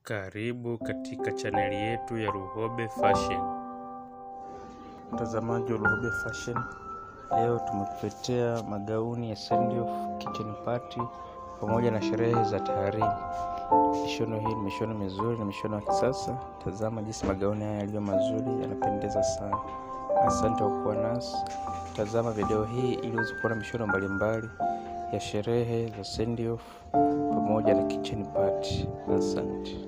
Karibu katika chaneli yetu ya Luhobe Fashion. Mtazamaji wa Luhobe Fashion, leo tumekuletea magauni ya send off, kitchen party pamoja na sherehe za taharimi. Mishono hii ni mishono mizuri na mishono ya kisasa. Tazama jinsi magauni haya yalivyo mazuri, yanapendeza sana. Asante kwa kuwa nasi. Tazama video hii ili uweze kuona mishono mbalimbali ya sherehe za send off pamoja na kitchen party. Asante.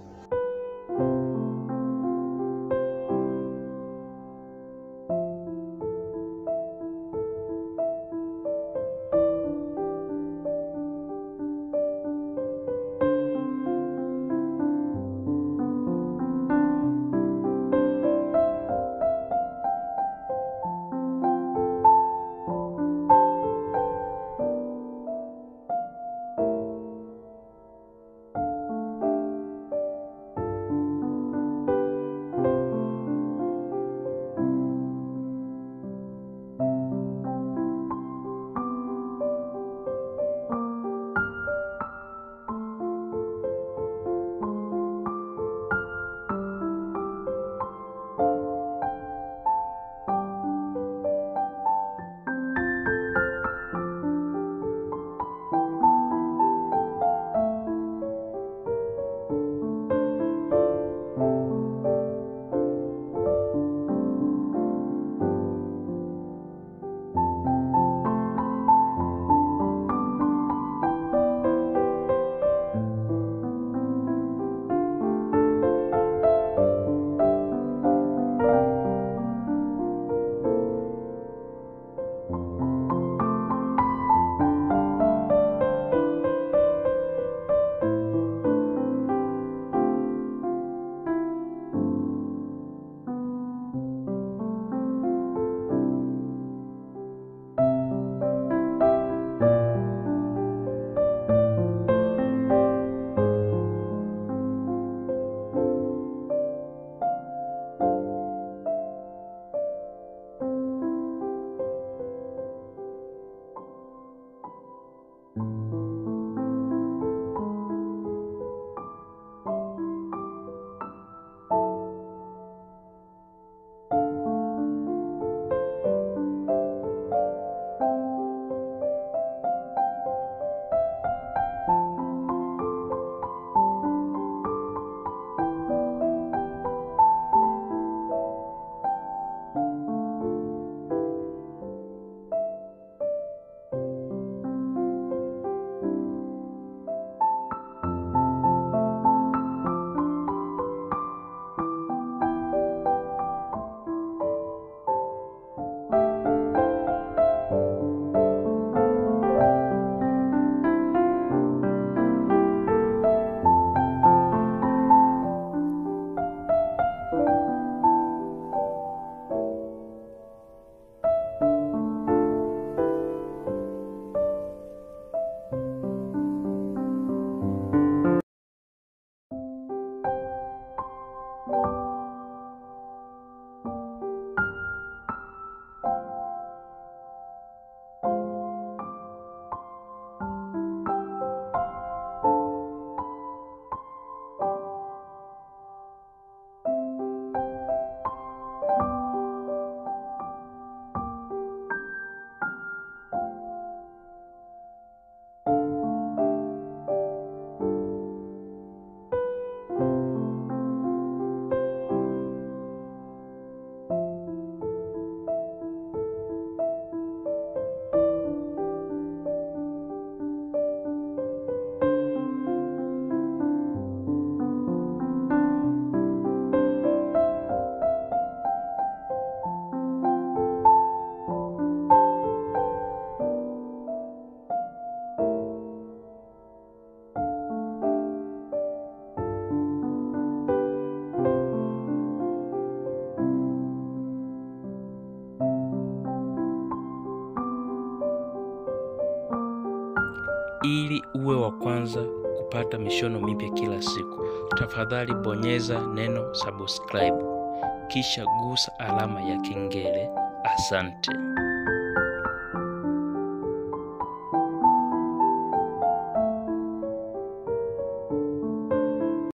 Ili uwe wa kwanza kupata mishono mipya kila siku, tafadhali bonyeza neno subscribe, kisha gusa alama ya kengele. Asante.